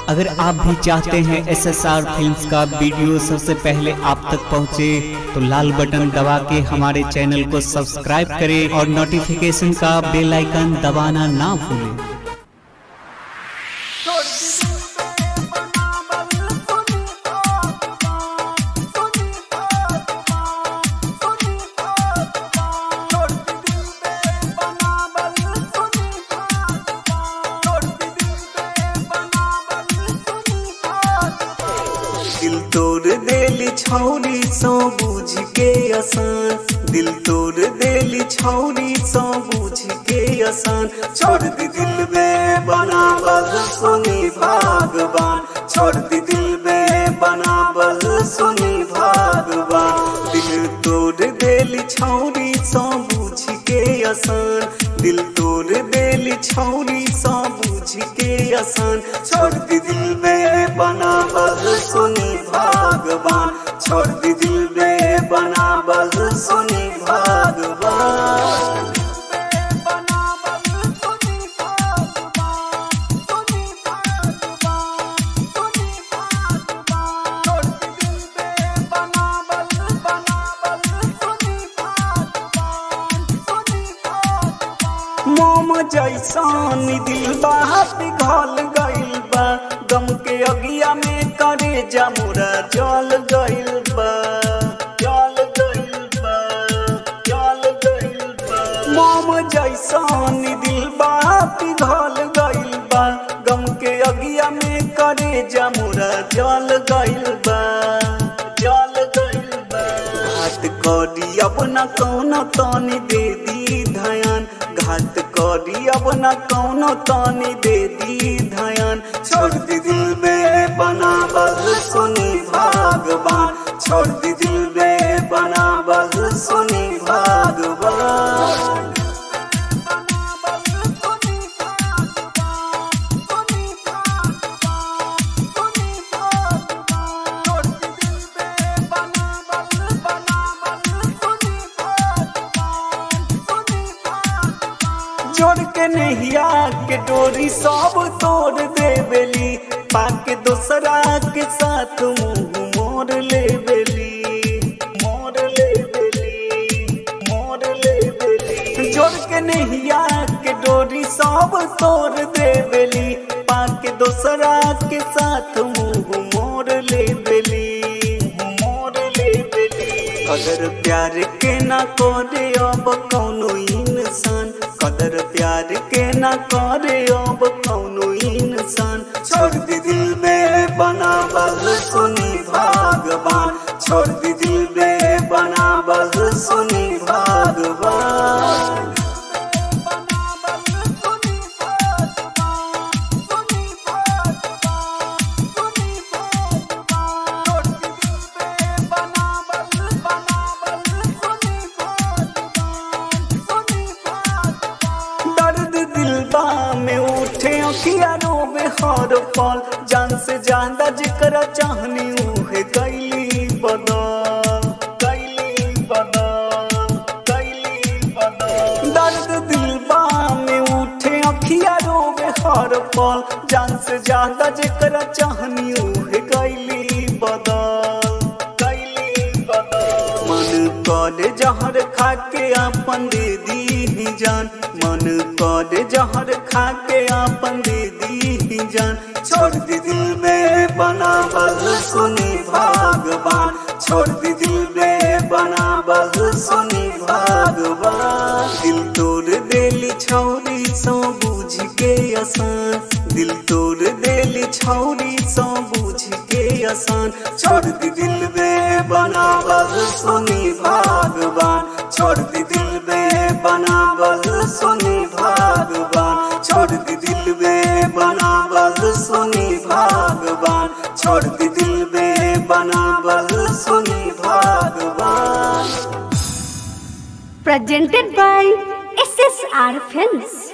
अगर आप भी चाहते हैं एस एस आर फिल्म का वीडियो सबसे पहले आप तक पहुंचे, तो लाल बटन दबा के हमारे चैनल को सब्सक्राइब करें और नोटिफिकेशन का बेल आइकन दबाना ना भूलें दिल तोड़ देली छौरी सो बुझ के आसान दिल तोड़ देली छौरी सो बुझ के आसान छोड़ दी दिल में बनावल सुनी भगवान छोड़ दी दिल में बनावल सुनी भगवान दिल तोड़ देली छौरी सो बुझ के आसान दिल तोड़ देली छौरी सो बुझ के आसान छोड़ दी दिल में बनावल सुनी भगवान छोड़ दी दिल में बनावल सुनी भगवान मोम जैसन दिल बात घल गइल बा गम के अगिया में करे जमुरा जल गइल बा जल गइल बा जल गइल बा मोम जैसन दिल बात घल गइल बा गम के अगिया में करे जमुरा जल गइल बा जल गइल बा घात करी अब न कौन तनी दे दी धयान घात करी अब न कौनो तनी दे दी धयान छोड़ दी दिल में बनावल सुनी भगवान छोड़ दी दिल में बनावल सुनी भगवान जोड़ के नहिया के डोरी सब तोड़ देवेली पाके दोसरा के साथ मुंह मोड़ लेवेली मोड़ लेवेली मोड़ लेवेली जोड़ के नहिया के डोरी सब तोड़ देवेली पाके दोसरा के साथ मुंह मोड़ लेवेली मोड़ लेवेली अगर प्यार के ना करे अब कौनो इंसान कदर प्यार के ना करे अब कौनो इंसान छोड़ दी दिल में बनावल सुनी भगवान छोड़ दी दिल में बनावल सुनी भगवान दर्द दिलबा में उठे अखिया रोवे हर पल जान से ज्यादा जिकरा चाहनी उहे कैली बदा कैली बदा कैली बदा दर्द दिलबा में उठे अखिया रोवे हर पल जान से ज्यादा जिकरा चाहनी उहे कैली बदा कैली बदा मन करे जहर खा के अपन दे दी जान मन करे जहर खा के अपन दे दी जान छोड़ दी दिल में बनावल सुनी भगवान छोड़ दी दिल में बनावल सुनी भगवान दिल तोड़ देली छौरी सो बुझ के आसान दिल तोड़ देली छौरी सो बुझ के आसान छोड़ दी दिल में बनावल सुनी भगवान छोड़ दी दिल में बनावल सुनी भगवान छोड़ दी दिल में बनावल सुनी भगवान छोड़ दी दिल में बनावल सुनी भगवान presented by SSR Films.